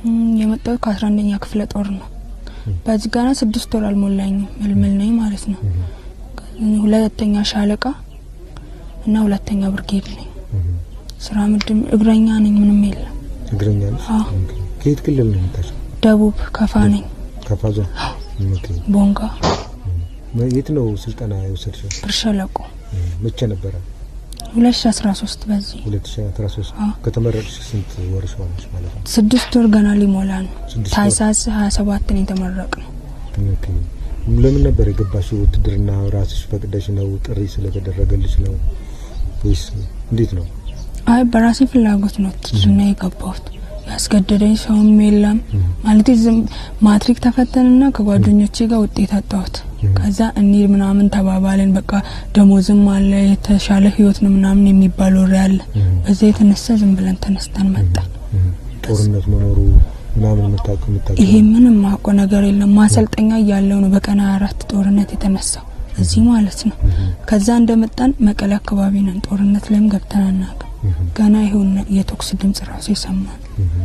እም፣ የመጣሁት ከአስራ አንደኛ ክፍለ ጦር ነው። በዚህ ጋና ስድስት ወር አልሞላኝም ምልምል ነኝ ማለት ነው። ሁለተኛ ሻለቃ እና ሁለተኛ ብርጌድ ነኝ። ስራ ምድብ እግረኛ ነኝ። ምንም የለም። እግረኛ ነሽ? አዎ። ኦኬ። ከየት ክልል ነው የመጣሽው? ደቡብ ከፋ ነኝ። ከፋ ዞን። ኦኬ። ቦንጋ የት ነው ስልጠና የወሰድሽው? ብር ሸለቆ መቼ ነበረ? ሁለት ሺ አስራ ሶስት በዚህ 2013 አዎ። ከተመረቅሽ ስንት ወርሽ ሆነሽ ማለት ነው? ስድስት ወር ገና ሊሞላ ነው። ስድስት ወር። ታህሳስ ሀያ ሰባት ነው የተመረቅ ነው። ኦኬ። ለምን ነበር የገባሽው? ውትድርና ራስሽ ፈቅደሽ ነው? ጥሪ ስለተደረገልሽ ነው ወይስ እንዴት ነው? አይ በራሴ ፍላጎት ነው ውትድርና የገባሁት። ያስገደደኝ ሰውም የለም ማለት ዝም ማትሪክ ተፈተንና ከጓደኞቼ ጋር ውጤት አጣሁት። ከዛ እንሂድ ምናምን ተባባልን። በቃ ደሞዝም አለ የተሻለ ህይወት ነው ምናምን የሚባል ወሬ አለ። በዛ የተነሳ ዝም ብለን ተነስተን መጣን። ጦርነት መኖሩ ምናምን የምታውቅ የምታውቅ ይሄ ምንም ማውቀው ነገር የለም። ማሰልጠኛ እያለው ነው በቀን ሃያ አራት ጦርነት የተነሳው እዚህ ማለት ነው። ከዛ እንደመጣን መቀሌ አካባቢ ነን። ጦርነት ላይም ገብተን አናውቅም። ገና ይሁን የተኩስ ድምጽ ራሱ ይሰማል።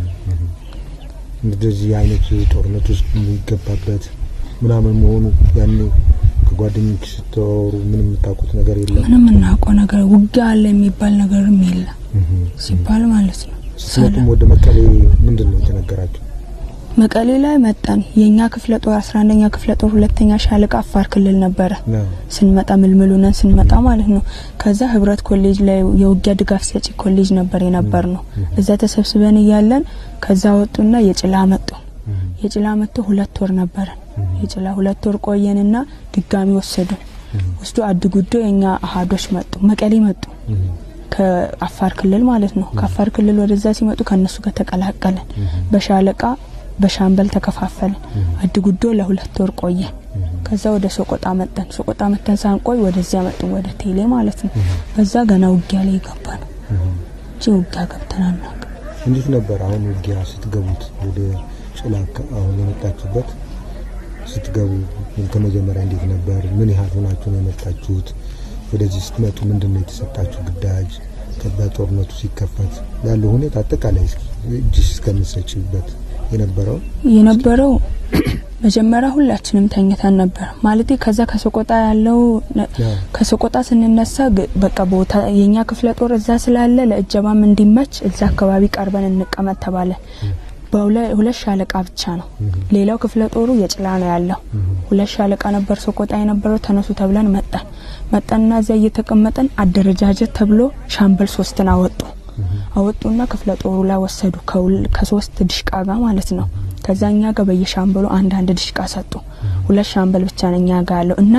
እንደዚህ አይነት ጦርነት ውስጥ የሚገባበት ምናምን መሆኑ ያኔ ከጓደኞች ስትወሩ ምንም የምታውቁት ነገር የለም? ምንም እናውቀው ነገር ውጊያ አለ የሚባል ነገርም የለም ሲባል ማለት ነው። ስትመጡም ወደ መቀሌ ምንድን ነው የተነገራቸው? መቀሌ ላይ መጣን። የእኛ ክፍለ ጦር አስራ አንደኛ ክፍለ ጦር ሁለተኛ ሻለቃ አፋር ክልል ነበረ። ነው ስንመጣ ምልምሉ ነን ስንመጣ ማለት ነው። ከዛ ህብረት ኮሌጅ ላይ የውጊያ ድጋፍ ሰጪ ኮሌጅ ነበር የነበር ነው። እዛ ተሰብስበን እያለን ከዛ ወጡና የጭላ መጡ። የጭላ መጥቶ ሁለት ወር ነበረን። የጭላ ሁለት ወር ቆየንና ድጋሚ ወሰዱን። ወስዶ አድጉዶ የኛ አሃዶች መጡ፣ መቀሌ መጡ። ከአፋር ክልል ማለት ነው። ከአፋር ክልል ወደዛ ሲመጡ ከነሱ ጋር ተቀላቀለን። በሻለቃ በሻምበል ተከፋፈልን። አድጉዶ ለሁለት ወር ቆየን። ከዛ ወደ ሶቆጣ መጠን ሶቆጣ መጠን ሳንቆይ ወደዚያ መጡ፣ ወደ ቴሌ ማለት ነው። በዛ ገና ውጊያ ላይ የገባ ነው እንጂ ውጊያ ገብተን አናውቅም። እንዴት ነበር አሁን ውጊያ ስትገቡት ወደ ጭላ አካ- አሁን የመጣችሁበት ስትገቡ ከመጀመሪያ እንዴት ነበር? ምን ያህል ሆናችሁ ነው የመጣችሁት? ወደዚህ ስትመጡ ምንድን ነው የተሰጣችሁ ግዳጅ? በጦርነቱ ሲከፈት ያለው ሁኔታ አጠቃላይ እስኪ እጅሽ እስከምትሰጪበት የነበረው የነበረው መጀመሪያ ሁላችንም ተኝተን ነበር ማለት ከዛ ከሰቆጣ ያለው ነ- ያ። ከሰቆጣ ስንነሳ ግ- በቃ ቦታ የኛ ክፍለ ጦር እዛ ስላለ ለእጀባም እንዲመች እዛ አካባቢ ቀርበን እንቀመጥ ተባለ። በሁለ- ሁለት ሻለቃ ብቻ ነው። ሌላው ክፍለ ጦሩ የጭላ ነው ያለው። ሁለት ሻለቃ ነበር ሰቆጣ የነበረው። ተነሱ ተብለን መጣን መጣንና እዚያ እየተቀመጠን አደረጃጀት ተብሎ ሻምበል ሶስትን አወጡ አወጡና ክፍለ ጦሩ ላይ ወሰዱ ከሁል- ከሶስት ድሽቃ ጋር ማለት ነው። ከዛ እኛ ጋር በየሻምበሉ አንድ አንድ ድሽቃ ሰጡ። ሁለት ሻምበል ብቻ ነው እኛ ጋር ያለው እና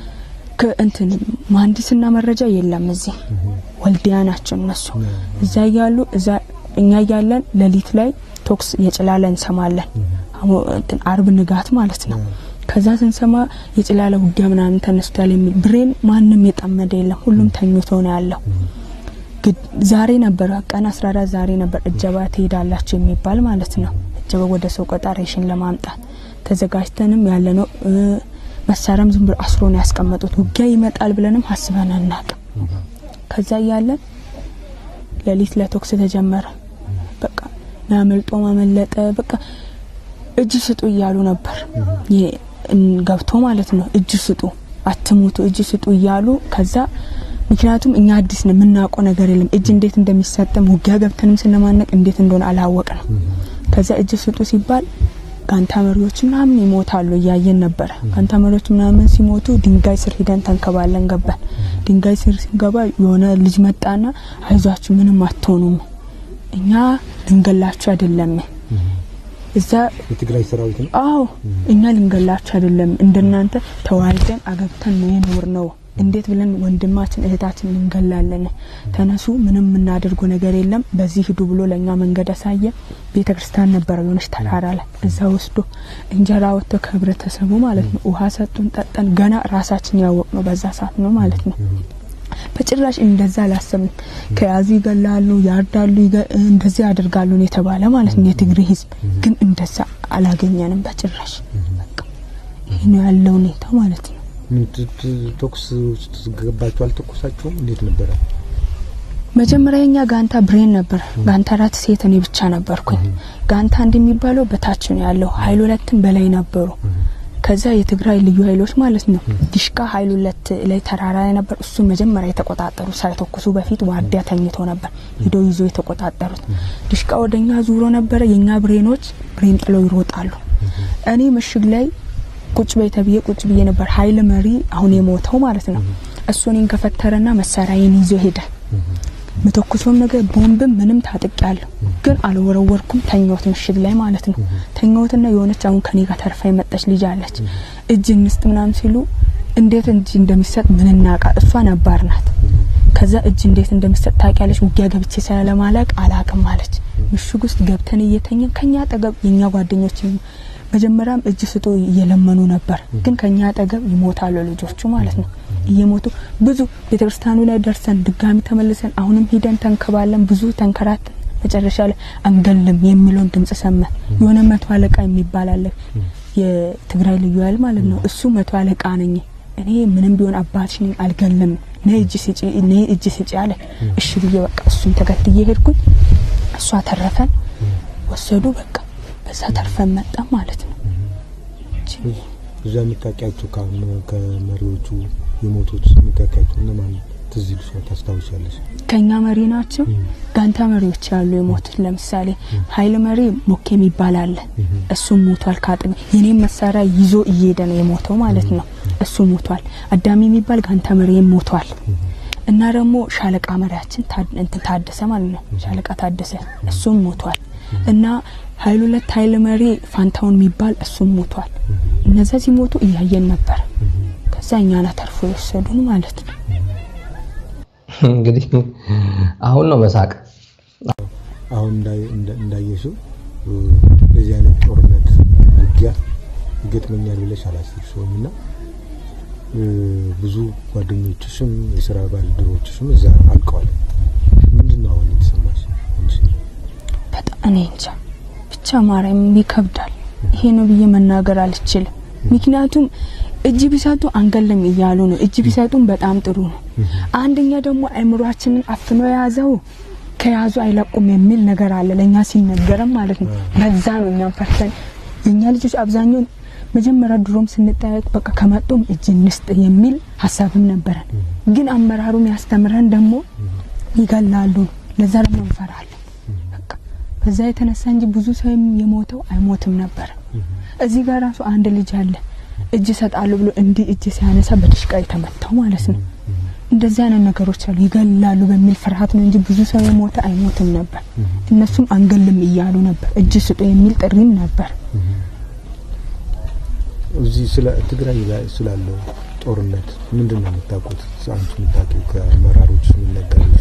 ከእንትን መሀንዲስና መረጃ የለም እዚህ ወልዲያ ናቸው እነሱ እዛ እያሉ እዛ እኛ እያለን ሌሊት ላይ ቶክስ የጭላለ እንሰማለን። አሞ- እንትን አርብ ንጋት ማለት ነው። ከዛ ስንሰማ የጭላለ ውጊያ ምናምን ተነስቷል የሚል ብሬን ማንም የጠመደ የለም። ሁሉም ተኝቶ ነው ያለው። ግድ- ዛሬ ነበር ቀን 14 ዛሬ ነበር እጀባ ትሄዳላችሁ የሚባል ማለት ነው። እጀባ ወደ ሰቆጣ ሬሽን ለማምጣት ተዘጋጅተንም ያለ ነው። መሳሪያም ዝም ብሎ አስሮ ነው ያስቀመጡት። ውጊያ ይመጣል ብለንም አስበን አናቅም። ከዛ እያለን ሌሊት ለቶክስ ተጀመረ። በቃ ሚያመልጦ ማመለጠ በቃ እጅ ስጡ እያሉ ነበር ይሄ እን- ገብቶ ማለት ነው። እጅ ስጡ አትሙቱ፣ እጅ ስጡ እያሉ ከዛ ምክንያቱም እኛ አዲስ ነው የምናውቀው ነገር የለም። እጅ እንዴት እንደሚሰጥም ውጊያ ገብተንም ስንማነቅ እንዴት እንደሆነ አላወቅ ነው። ከዛ እጅ ስጡ ሲባል ጋንታ መሪዎች ምናምን ይሞታሉ እያየን ነበረ። ጋንታ መሪዎች ምናምን ሲሞቱ ድንጋይ ስር ሂደን ተንከባለን ገባን። ድንጋይ ስር ሲገባ የሆነ ልጅ መጣና አይዟችሁ ምንም አትሆኑም፣ እኛ ልንገላችሁ አይደለም እዛ የትግራይ ሰራዊት ነው። አዎ እኛ ልንገላችሁ አይደለም፣ እንደናንተ ተዋልደን አገብተን ነው የኖር ነው። እንዴት ብለን ወንድማችን እህታችን እንገላለን? ተነሱ፣ ምንም የምናደርገው ነገር የለም፣ በዚህ ሂዱ ብሎ ለእኛ መንገድ አሳየ። ቤተ ክርስቲያን ነበረ የሆነች ተራራ ላይ፣ እዛ ወስዶ እንጀራ ወጥቶ ከህብረተሰቡ ማለት ነው ውሃ ሰጡን፣ ጠጠን። ገና ራሳችን ያወቅ ነው በዛ ሰዓት ነው ማለት ነው። በጭራሽ እንደዛ አላሰብንም። ከያዙ ይገላሉ፣ ያርዳሉ፣ ይገ- እንደዚህ ያደርጋሉ ነው የተባለ ማለት ነው። የትግሬ ህዝብ ግን እንደዛ አላገኘንም በጭራሽ። በቃ ይህ ነው ያለው ሁኔታ ማለት ነው። ምን ት- ት- ተኩስ ውስጥ ገባችሁ? አልተኮሳችሁም? እንዴት ነበረ? መጀመሪያ የኛ ጋንታ ብሬን ነበር። ጋንታ አራት ሴት እኔ ብቻ ነበርኩኝ። ጋንታ አንድ የሚባለው በታች ነው ያለው፣ ኃይል ሁለትም በላይ ነበሩ። ከዛ የትግራይ ልዩ ኃይሎች ማለት ነው ዲሽቃ ኃይል ሁለት ላይ ተራራ ላይ ነበር። እሱ መጀመሪያ የተቆጣጠሩ ሳይተኩሱ በፊት ዋርዲያ ተኝቶ ነበር ሂዶ ይዞ የተቆጣጠሩት። ዲሽቃ ወደኛ ዙሮ ነበረ። የኛ ብሬኖች ብሬን ጥለው ይሮጣሉ። እኔ ምሽግ ላይ ቁጭ በይ ተብዬ ቁጭ ብዬ ነበር። ኃይል መሪ አሁን የሞተው ማለት ነው እሱ እኔን ከፈተረና መሳሪያዬን ይዞ ሄደ። ምተኩሶም ነገር ቦምብም ምንም ታጥቅ ያለሁ ግን አልወረወርኩም። ተኛሁት ምሽግ ላይ ማለት ነው። ተኛሁትና የሆነች አሁን ከኔ ጋር ተርፋ የመጣች ልጅ አለች። እጅ እንስጥ ምናምን ሲሉ እንዴት እጅ እንደሚሰጥ ምን እናቃ። እሷ ነባር ናት። ከዛ እጅ እንዴት እንደሚሰጥ ታውቂያለች? ውጊያ ገብቼ ስለማላቅ አላቅም አለች። ምሽግ ውስጥ ገብተን እየተኘን ከኛ አጠገብ የኛ ጓደኞች መጀመሪያም እጅ ስጡ እየለመኑ ነበር፣ ግን ከኛ አጠገብ ይሞታሉ ልጆቹ ማለት ነው። እየሞቱ ብዙ ቤተክርስቲያኑ ላይ ደርሰን ድጋሚ ተመልሰን አሁንም ሂደን ተንከባለን ብዙ ተንከራተን መጨረሻ ላይ አንገልም የሚለውን ድምጽ ሰማን። የሆነ መቶ አለቃ የሚባል አለ የትግራይ ልዩ ኃይል ማለት ነው። እሱ መቶ አለቃ ነኝ እኔ ምንም ቢሆን አባትሽ ነኝ አልገልም፣ ነይ እጅ ስጪ፣ ነይ እጅ ስጪ አለ። እሺ ብዬ በቃ እሱን ተከትዬ ሄድኩኝ። እሷ ተረፈን ወሰዱ። በቃ በዛ ተርፈን መጣ ማለት ነው። እዛ የምታውቂያቸው ካሁን ከመሪዎቹ የሞቱት የምታውቂያቸው እነማን ትዝ ይልሻል? ታስታውሻለሽ? ከኛ መሪ ናቸው። ጋንታ መሪዎች ያሉ የሞቱት ለምሳሌ ኃይል መሪ ሞኬ የሚባል አለ። እሱም ሞቷል። ካጥሚ የኔም መሳሪያ ይዞ እየሄደ ነው የሞተው ማለት ነው። እሱ ሞቷል። አዳሚ የሚባል ጋንታ መሪ ሞቷል። እና ደግሞ ሻለቃ መሪያችን እንትን ታደሰ ማለት ነው። ሻለቃ ታደሰ እሱም ሞቷል። እና ኃይል ሁለት ኃይል መሪ ፋንታውን የሚባል እሱም ሞቷል። እነዛ ሲሞቱ እያየን ነበር። ከዛ እኛን አተርፎ የወሰዱን ማለት ነው። እንግዲህ አሁን ነው መሳቅ። አሁን እንዳየሽው እንደዚህ አይነት ጦርነት ውጊያ ይገጥመኛል ብለሽ አላሰብሽውም እና ብዙ ጓደኞችሽም የስራ ባልደረቦችሽም እዛ አልቀዋል። ምንድን ነው አሁን የተሰማሽ? በጣም እኔ እንጃ ብቻ ማርያም ይከብዳል። ይሄ ነው ብዬ መናገር አልችልም። ምክንያቱም እጅ ቢሰጡ አንገልም እያሉ ነው። እጅ ቢሰጡም በጣም ጥሩ ነው። አንደኛ ደግሞ አእምሯችንን አፍኖ የያዘው ከያዙ አይለቁም የሚል ነገር አለ ለእኛ ሲነገርም ማለት ነው። በዛ ነው እኛም ፈርተን የእኛ ልጆች አብዛኛውን መጀመሪያ ድሮም ስንጠያየቅ በቃ ከመጡም እጅ እንስጥ የሚል ሀሳብም ነበረን። ግን አመራሩ ያስተምረን ደግሞ ይገላሉ ነው። ለዛ ደግሞ እንፈራለን። በቃ በዛ የተነሳ እንጂ ብዙ ሰው የሞተው አይሞትም ነበር። እዚህ ጋር ራሱ አንድ ልጅ አለ እጅ ሰጣሉ ብሎ እንዲህ እጅ ሲያነሳ በድሽቃ የተመታው ማለት ነው። እንደዚህ አይነት ነገሮች አሉ። ይገላሉ በሚል ፍርሃት ነው እንጂ ብዙ ሰው የሞተ አይሞትም ነበር። እነሱም አንገልም እያሉ ነበር። እጅ ስጡ የሚል ጥሪም ነበር። እዚህ ስለ ትግራይ ላይ ስላለው ጦርነት ምንድን ነው የምታውቁት? አንቺ የምታውቂው ከአመራሮች የሚነገርሽ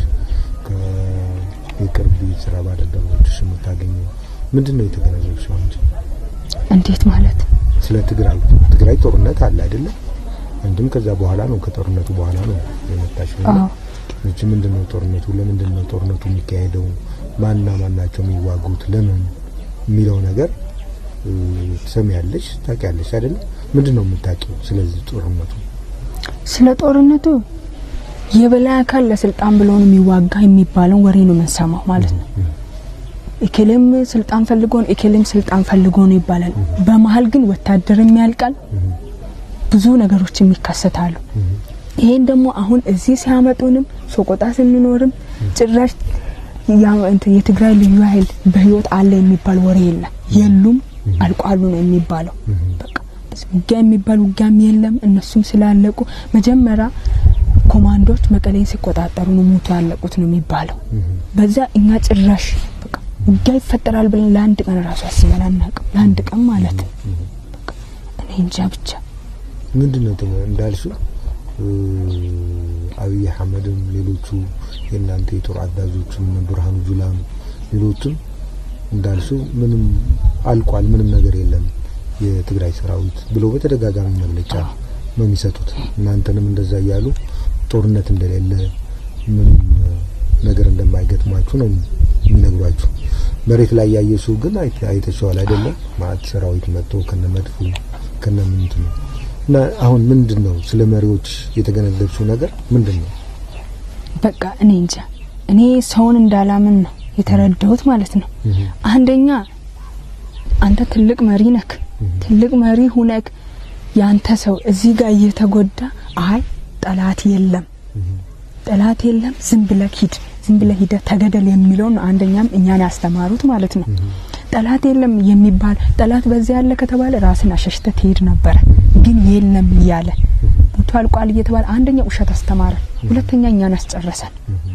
ከቅርብ ስራ ባልደረቦችሽ የምታገኘው ምንድን ነው የተገነዘብሽው አንቺ? እንዴት ማለት ስለ ትግራይ ትግራይ ጦርነት አለ አይደለም? አንድም ከዛ በኋላ ነው ከጦርነቱ በኋላ ነው የመጣሽው። አዎ እቺ ምንድን ነው ጦርነቱ? ለምንድን ነው ጦርነቱ የሚካሄደው? ማንና ማን ናቸው የሚዋጉት? ለምን የሚለው ነገር ትሰሚያለሽ፣ ታውቂያለሽ አይደለም? ምንድን ነው የምታውቂው ስለዚህ ጦርነቱ? ስለ ጦርነቱ የበላይ አካል ለስልጣን ብሎ ነው የሚዋጋ የሚባለውን ወሬ ነው የምንሰማው ማለት ነው። ኤኬሌም ስልጣን ፈልጎ ነው፣ ኤኬሌም ስልጣን ፈልጎ ነው ይባላል። በመሀል ግን ወታደርም ያልቃል፣ ብዙ ነገሮችም ይከሰታሉ። ይሄን ደግሞ አሁን እዚህ ሲያመጡንም ሶቆጣ ስንኖርም ጭራሽ የትግራይ ልዩ ኃይል በህይወት አለ የሚባል ወሬ የለም። የሉም አልቋሉ ነው የሚባለው። በቃ ውጊያ የሚባል ውጊያም የለም። እነሱም ስላለቁ መጀመሪያ ኮማንዶች መቀሌን ሲቆጣጠሩ ነው ሞቶ ያለቁት ነው የሚባለው። በዛ እኛ ጭራሽ በቃ ውጊያ ይፈጠራል ብለን ለአንድ ቀን ራሱ አስበን አናውቅም። ለአንድ ቀን ማለት ነው። በቃ እኔ እንጃ ብቻ ምንድን ነው እንዳልሽው አብይ አህመድም ሌሎቹ የእናንተ የጦር አዛዦችም ብርሃኑ ጁላም ሌሎችም እንዳልሽው ምንም አልቋል፣ ምንም ነገር የለም የትግራይ ሰራዊት ብሎ በተደጋጋሚ መግለጫ ነው የሚሰጡት። እናንተንም እንደዛ እያሉ ጦርነት እንደሌለ ምንም ነገር እንደማይገጥማችሁ ነው የሚነግሯችሁ። መሬት ላይ ያየሽው ግን አይተሽዋል አይደለም? ማለት ሰራዊት መጥቶ ከነ መድፉ ከነ ምንት ነው እና አሁን ምንድን ነው ስለ መሪዎች የተገነዘብሽው ነገር ምንድን ነው? በቃ እኔ እንጃ እኔ ሰውን እንዳላምን ነው የተረዳሁት ማለት ነው። አንደኛ አንተ ትልቅ መሪ ነክ ትልቅ መሪ ሁነክ ያንተ ሰው እዚህ ጋር እየተጎዳ አይ ጠላት የለም ጠላት የለም ዝም ብለህ ሂድ ዝም ብለህ ሂደህ ተገደል የሚለውን አንደኛም እኛን ያስተማሩት ማለት ነው። ጠላት የለም የሚባል ጠላት በዚያ ያለ ከተባለ ራስን አሸሽተ ትሄድ ነበረ። ግን የለም እያለ ሞቶ አልቋል እየተባለ አንደኛ ውሸት አስተማረን፣ ሁለተኛ እኛን አስጨረሰን።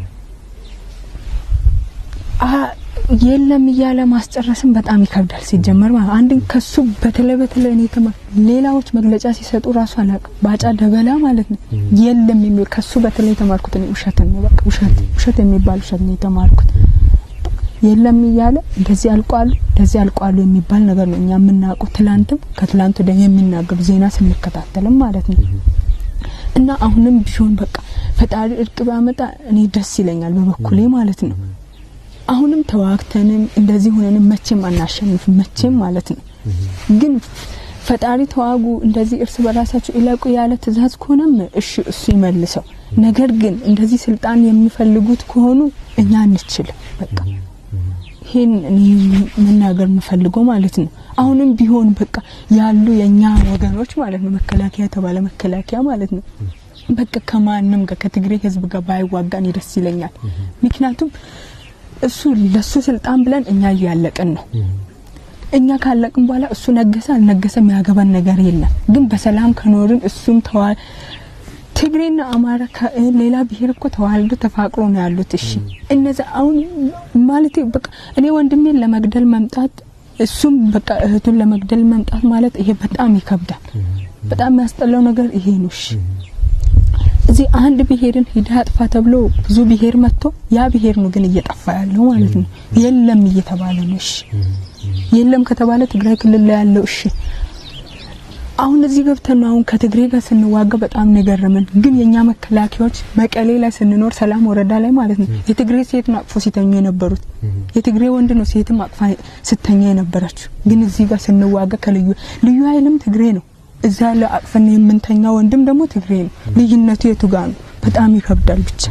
የለም እያለ ማስጨረስን በጣም ይከብዳል። ሲጀመር ማለት አንድ ከሱ በተለይ በተለይ እኔ ተማ ሌላዎች መግለጫ ሲሰጡ ራሱ አላውቅም ባጫ ደበላ ማለት ነው የለም የሚል ከሱ በተለይ የተማርኩት እኔ ውሸት ነው። በቃ ውሸት ውሸት የሚባል ውሸት ነው የተማርኩት። የለም እያለ እንደዚህ አልቋሉ እንደዚህ አልቋሉ የሚባል ነገር ነው እኛ የምናውቀው። ትላንትም ከትላንት ወዲያ የሚናገሩ ዜና ስንከታተልም ማለት ነው። እና አሁንም ቢሆን በቃ ፈጣሪ እርቅ ቢያመጣ እኔ ደስ ይለኛል በበኩሌ ማለት ነው። አሁንም ተዋግተንም እንደዚህ ሆነንም መቼም አናሸንፍም መቼም ማለት ነው። ግን ፈጣሪ ተዋጉ እንደዚህ እርስ በራሳቸው ይለቁ ያለ ትእዛዝ ከሆነም እሺ እሱ ይመልሰው። ነገር ግን እንደዚህ ስልጣን የሚፈልጉት ከሆኑ እኛ አንችልም። በቃ ይሄን እኔ መናገር የምፈልገው ማለት ነው። አሁንም ቢሆን በቃ ያሉ የኛ ወገኖች ማለት ነው መከላከያ የተባለ መከላከያ ማለት ነው በቃ ከማንም ጋር ከትግሬ ሕዝብ ጋር ባይዋጋን ደስ ይለኛል። ምክንያቱም እሱ ለሱ ስልጣን ብለን እኛ እያለቅን ነው። እኛ ካለቅን በኋላ እሱ ነገሰ አልነገሰ የሚያገባን ነገር የለም። ግን በሰላም ከኖርን እሱም ተዋ ትግሬና አማራ ሌላ ብሔር እኮ ተዋልዶ ተፋቅሮ ነው ያሉት። እሺ እነዛ አሁን ማለት በቃ እኔ ወንድሜን ለመግደል መምጣት እሱም በቃ እህቱን ለመግደል መምጣት ማለት ይሄ በጣም ይከብዳል። በጣም የሚያስጠላው ነገር ይሄ ነው። እሺ እዚህ አንድ ብሔርን ሂደህ አጥፋ ተብሎ ብዙ ብሔር መጥቶ ያ ብሔር ነው ግን እየጠፋ ያለው ማለት ነው። የለም እየተባለ ነው። እሺ የለም ከተባለ ትግራይ ክልል ላይ ያለው እሺ አሁን እዚህ ገብተን ነው አሁን ከትግሬ ጋር ስንዋጋ በጣም ነው የገረመን። ግን የኛ መከላከያዎች መቀሌ ላይ ስንኖር ሰላም ወረዳ ላይ ማለት ነው የትግሬ ሴት ነው አቅፎ ሲተኙ የነበሩት። የትግሬ ወንድ ነው ሴትም አቅፋ ስተኛ የነበረችው። ግን እዚህ ጋር ስንዋጋ ከልዩ ልዩ ኃይልም ትግሬ ነው እዛ ያለ አቅፈን የምንተኛ ወንድም ደግሞ ትግሬ ነው። ልዩነቱ የቱ ጋር ነው? በጣም ይከብዳል ብቻ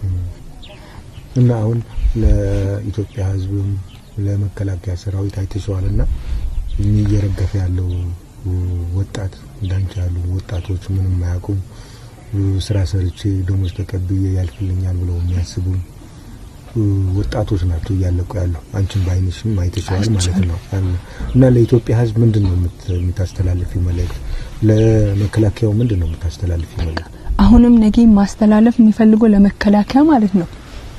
እና አሁን ለኢትዮጵያ ሕዝብም ለመከላከያ ሰራዊት አይተሸዋልና እየረገፈ ያለው ወጣት እንዳንቺ ያሉ ወጣቶች ምንም አያውቁም፣ ስራ ሰርቼ ደሞዝ ተቀብዬ ያልፍልኛል ብለው የሚያስቡ ወጣቶች ናቸው እያለቁ ያሉ። አንቺን በአይንሽም አይተሸዋል ማለት ነው። እና ለኢትዮጵያ ሕዝብ ምንድን ነው የምታስተላልፊው መልእክት? ለመከላከያው ምንድን ነው የምታስተላልፊው መልእክት? አሁንም ነገ ማስተላለፍ የሚፈልገው ለመከላከያ ማለት ነው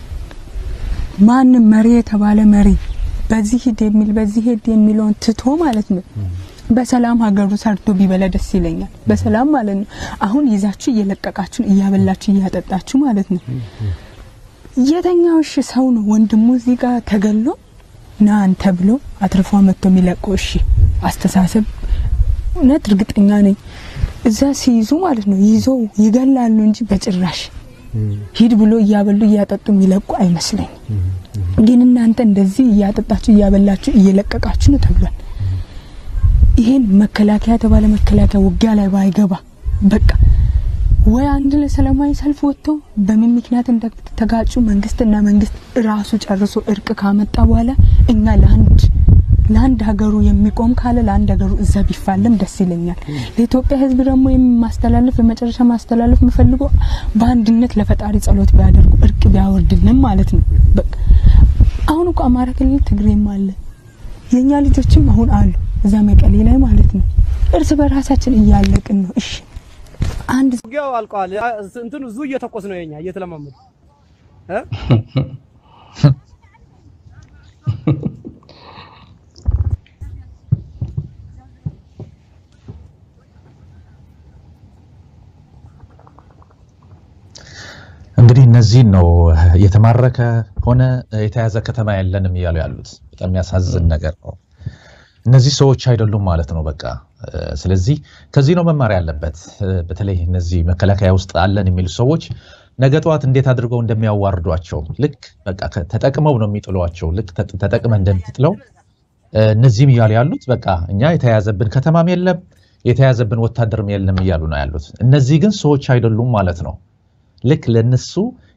ማንም መሪ የተባለ መሪ በዚህ ሂድ የሚል በዚህ ሂድ የሚለውን ትቶ ማለት ነው በሰላም ሀገሩ ሰርቶ ቢበላ ደስ ይለኛል። በሰላም ማለት ነው። አሁን ይዛችሁ እየለቀቃችሁ እያበላችሁ እያጠጣችሁ ማለት ነው። የተኛው እሺ ሰው ነው ወንድሙ እዚህ ጋር ተገሎ ና አንተ ብሎ አትርፎ መጥቶ የሚለቀው እሺ አስተሳሰብ እውነት እርግጠኛ ነኝ እዛ ሲይዙ ማለት ነው ይዘው ይገላሉ እንጂ በጭራሽ ሂድ ብሎ እያበሉ እያጠጡ የሚለቁ አይመስለኝም። ግን እናንተ እንደዚህ እያጠጣችሁ እያበላችሁ እየለቀቃችሁ ነው ተብሏል። ይሄን መከላከያ የተባለ መከላከያ ውጊያ ላይ ባይገባ በቃ ወይ አንድ ለሰላማዊ ሰልፍ ወጥቶ በምን ምክንያት እንደተጋጩ መንግስትና መንግስት ራሱ ጨርሶ እርቅ ካመጣ በኋላ እኛ ለአንድ ለአንድ ሀገሩ የሚቆም ካለ ለአንድ ሀገሩ እዛ ቢፋለም ደስ ይለኛል። ለኢትዮጵያ ሕዝብ ደግሞ የማስተላለፍ የመጨረሻ ማስተላለፍ የምፈልገው በአንድነት ለፈጣሪ ጸሎት ቢያደርጉ እርቅ ቢያወርድልን ማለት ነው። በቃ አሁን እኮ አማራ ክልል ትግሬም አለ የኛ ልጆችም አሁን አሉ እዛ መቀሌ ላይ ማለት ነው። እርስ በራሳችን እያለቅን ነው። እሺ አንድ ውጊያው አልቀዋል። እንትኑ ዙ እየተኮስ ነው የኛ እየተለማመዱ እ እንግዲህ እነዚህን ነው የተማረከ ሆነ የተያዘ ከተማ የለንም እያሉ ያሉት። በጣም የሚያሳዝን ነገር ነው። እነዚህ ሰዎች አይደሉም ማለት ነው በቃ። ስለዚህ ከዚህ ነው መማር ያለበት። በተለይ እነዚህ መከላከያ ውስጥ አለን የሚሉ ሰዎች ነገ ጠዋት እንዴት አድርገው እንደሚያዋርዷቸው ልክ በቃ ተጠቅመው ነው የሚጥሏቸው። ልክ ተጠቅመ እንደምትጥለው እነዚህም እያሉ ያሉት በቃ እኛ የተያዘብን ከተማም የለም የተያዘብን ወታደርም የለም እያሉ ነው ያሉት። እነዚህ ግን ሰዎች አይደሉም ማለት ነው። ልክ ለነሱ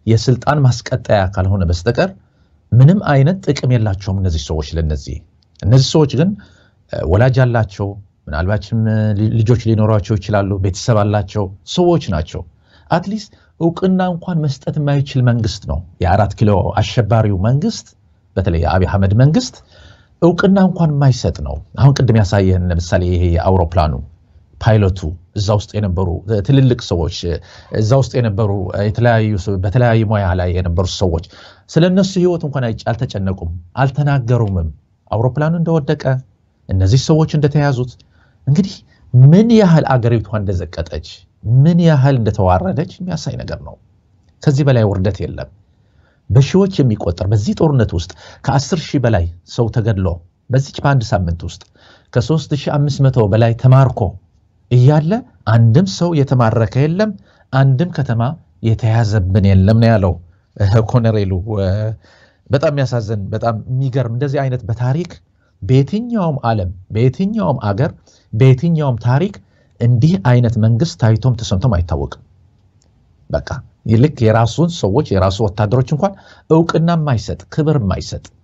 የስልጣን ማስቀጠያ ካልሆነ በስተቀር ምንም አይነት ጥቅም የላቸውም እነዚህ ሰዎች ለነዚህ እነዚህ ሰዎች ግን ወላጅ አላቸው ምናልባችም ልጆች ሊኖሯቸው ይችላሉ ቤተሰብ አላቸው ሰዎች ናቸው አትሊስት እውቅና እንኳን መስጠት የማይችል መንግስት ነው የአራት ኪሎ አሸባሪው መንግስት በተለይ የአብይ አህመድ መንግስት እውቅና እንኳን የማይሰጥ ነው አሁን ቅድም ያሳየህን ለምሳሌ ይሄ የአውሮፕላኑ ፓይለቱ እዛ ውስጥ የነበሩ ትልልቅ ሰዎች እዛ ውስጥ የነበሩ የተለያዩ በተለያዩ ሙያ ላይ የነበሩ ሰዎች ስለ እነሱ ህይወት እንኳን አልተጨነቁም አልተናገሩምም አውሮፕላኑ እንደወደቀ እነዚህ ሰዎች እንደተያዙት እንግዲህ ምን ያህል አገሪቷ እንደዘቀጠች ምን ያህል እንደተዋረደች የሚያሳይ ነገር ነው ከዚህ በላይ ውርደት የለም በሺዎች የሚቆጠር በዚህ ጦርነት ውስጥ ከ10 ሺህ በላይ ሰው ተገድሎ በዚች በአንድ ሳምንት ውስጥ ከ3500 በላይ ተማርኮ እያለ አንድም ሰው የተማረከ የለም አንድም ከተማ የተያዘብን የለም ነው ያለው ኮነሬሉ በጣም የሚያሳዝን በጣም የሚገርም እንደዚህ አይነት በታሪክ በየትኛውም ዓለም በየትኛውም አገር በየትኛውም ታሪክ እንዲህ አይነት መንግስት ታይቶም ተሰምቶም አይታወቅም በቃ ልክ የራሱን ሰዎች የራሱ ወታደሮች እንኳን እውቅና የማይሰጥ ክብር የማይሰጥ